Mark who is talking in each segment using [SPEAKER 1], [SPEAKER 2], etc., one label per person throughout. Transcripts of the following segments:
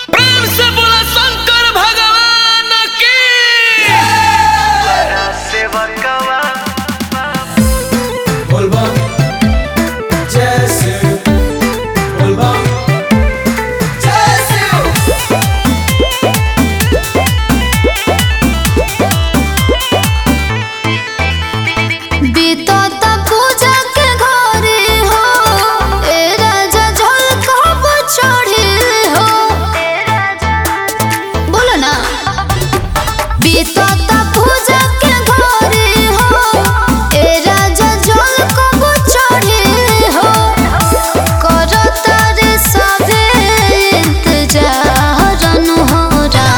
[SPEAKER 1] प्रेम से बोला शंकर भगवान की
[SPEAKER 2] Volvam Jesse Volvam Jesse
[SPEAKER 3] बीतता पूजा के घरे हो ए राजा झलकब चढ़े हो बोलो ना बीतता पूजा के घरे हो ए राजा झलकब चढ़े हो करता रे सबे इंतजार अनहोरा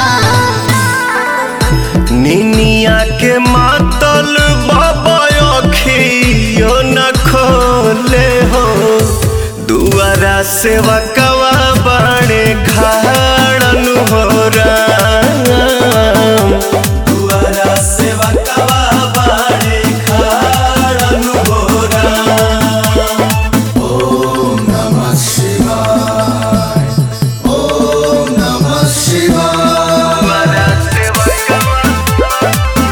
[SPEAKER 4] निनिया के मातल बाबा अखियो न खोले हो दुआरा से वकवा बाड़े खाड़न हो राम दुआरा से वकवा बाड़े खाड़न हो Ram
[SPEAKER 2] Namah Shivaya Om Namah Shivaya
[SPEAKER 4] दुआरा से वकवा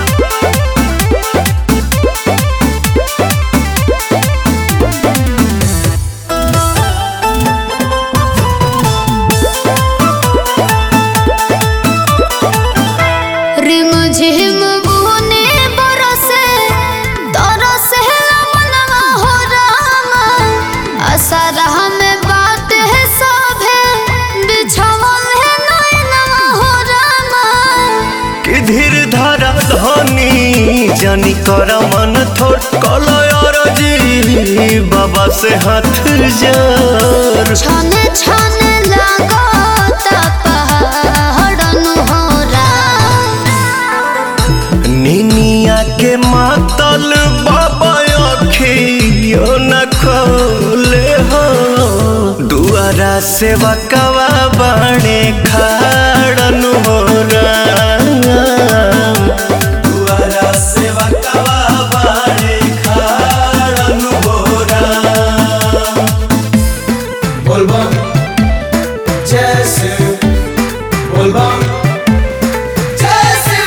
[SPEAKER 3] रिम झिम बुने बरसे तरसे मनवा हो रामा असरह में बात है सभे बिछवल है नैनवा हो रामा
[SPEAKER 4] कि धीर धारा धनी जानी कर मन थोड़ कलयर जी बाबा से हाथ जोर
[SPEAKER 3] छने छने लागता पहाड़न हो रामा
[SPEAKER 4] निनिया के मातल बाबा अखियो न खोले हो दुआरा से बकवा बाणे खाड़न हो राम दुआरा से बकवा बाणे खाड़न हो Ram
[SPEAKER 2] Volvam Jesse Volvam Jesse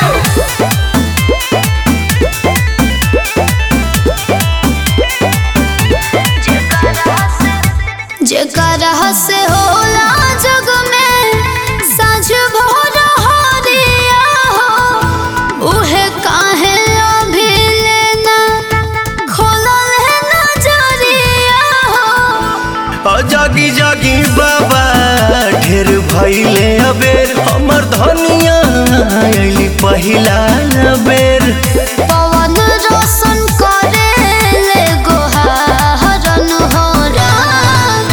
[SPEAKER 3] जेकरा से होला जग में साँझ भोर हरिया हो उहे काहे अभी लेना खोलल है नजरिया हो
[SPEAKER 4] आ जागी जागी बाबा ढेर भैले अबेर हमर धनिया अइली पहिला बेर
[SPEAKER 3] पवन रोशन करे ले गोहारन हो राम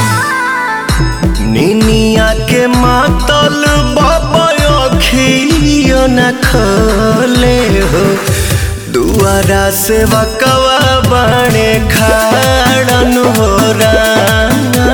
[SPEAKER 4] निनिया के मातल बाबा अखियो न खोले हो दुआरा से बकवा बाणे खाड़न हो राम